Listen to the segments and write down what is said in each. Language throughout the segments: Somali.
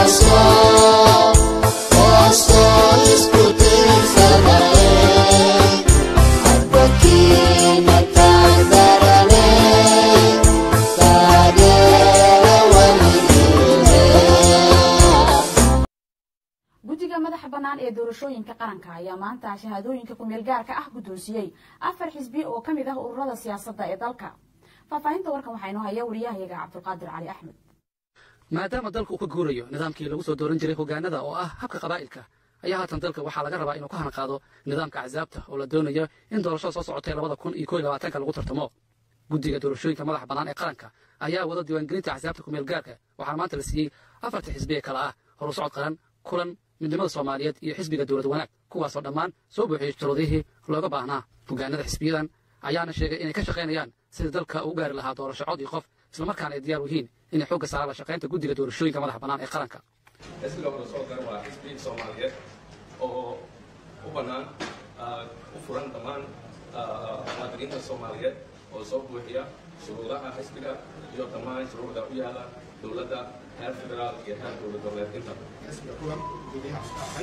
guddiga madaxa bannaan ee doorashooyinka qaranka ayaa maanta shahaadooyinka kumeel gaarka ah guddoonsiiyey afar xisbi oo ka mid ah ururada siyaasadda ee dalka faahfaahinta warkan waxaa inoo haya wariyahayaga cabdulqaadir cali axmed maadaama dalka uu ka guurayo nidaamkii lagu soo dooran jiray hogaanada oo ah habka qabaa'ilka ayaa haatan dalka waxaa laga rabaa inuu ka hanaqaado nidaamka axsaabta oo la doonayo in doorashada soo socotay labada kun iyo koo iyo labaatanka lagu tartamo guddiga doorashooyinka madaxa bannaan ee qaranka ayaa wada diiwaangelinta axsaabta kumeel gaarka waxaana maanta la siiyey afarta xisbi ee kale ah horu socod qaran kulan midnimada soomaaliyeed iyo xisbiga dowlad wanaag kuwaasoo dhammaan soo buuxiyey shuruudihii looga baahnaa hogaanada xisbiyadan ayaana sheegay inay ka shaqaynayaan sidii dalka uu gaari lahaa doorasho cod iyo qof islamarkaana ay diyaar u yihiin inay xoogga saaraan la shaqaynta guddiga doorashooyinka madaxa bannaan ee qaranka xisbiga horusoo garan waa xisbi soomaaliyeed oo u bannaan u furan dhammaan muwaadiniinta soomaaliyeed oo soo buuxiya shuruudaha xisbiga iyo dhammaan shuruucda u yaala dowladda heer federaal iyo heer dowlad goboleedinta xisbiga kulan gudiyaha iska ahay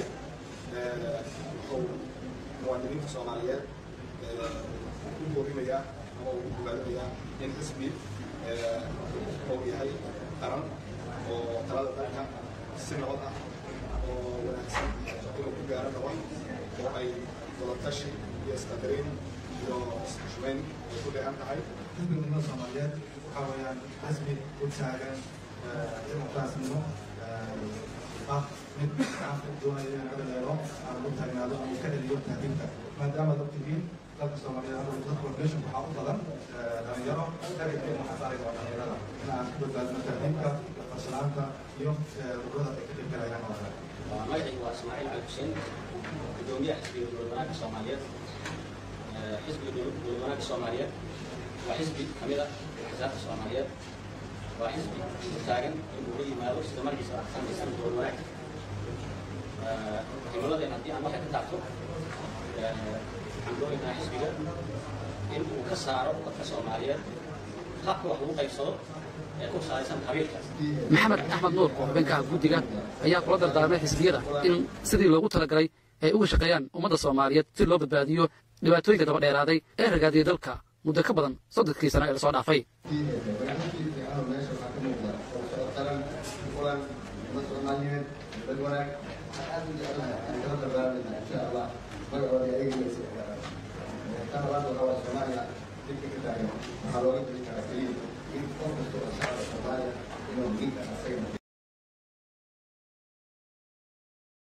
wuxuu muwaadiniinta soomaaliyeed u boorinayaa ama uu ogaadinayaa in xisbi uu yahay qaran oo talada dalka si nabad ah oo wanaagsan inuu ku gaaro rabo oo ay wadatashi iyo isqadarin iyo isxushmeyn ay ku dheehan tahay xisbiga midnimada soomaaliyeed waxaa weeyaan xisbi u taagan dimuqraasnimo ah mid shacabka doonaya inuu ka dhaleelo ama u taagnaado ama ka celiyo tahdiidka maadaama dad tihiin dalka soomaaliyeed hadda dad population waxaa u badan dhalinyaro dagageen waxaa saari doona dhalinyarada in aan ka badbaadino tahdiidka farsanaanta iyo ururada ay ka dhibgalayaan oo kale magacaygu waa ismaaciil cali xuseen gudoomiyaha xisbiga dowlad wanaagga soomaaliyeed xisbiga dowlad wanaagga soomaaliyeed waa xisbi ka mid ah axsaabta soomaaliyeed waa xisbi u taagan inuu la yimaado sida markiisa samaysan dowlad wanaag himiladeen haddii aan waxay ka taabto waxaan doonaynaa xisbiga in uu ka saaro dadka soomaaliyeed habka wax lagu qaybsado ee ku salaysan qabiilka maxamed axmed nuur oo xubinka ah guddiga ayaa kula dardaarmay xisbiyada in sidii loogu talagalay ay uga shaqeeyaan ummadda soomaaliyeed si loo badbaadiyo dhibaatooyinka daba dheeraaday ee ragaadiyey dalka muddo ka badan soddonkii sano ee lasoo dhaafay waxaa looga diri karaa keliya in qof kasta oo shacabka soomaaliya inuu diinka asaga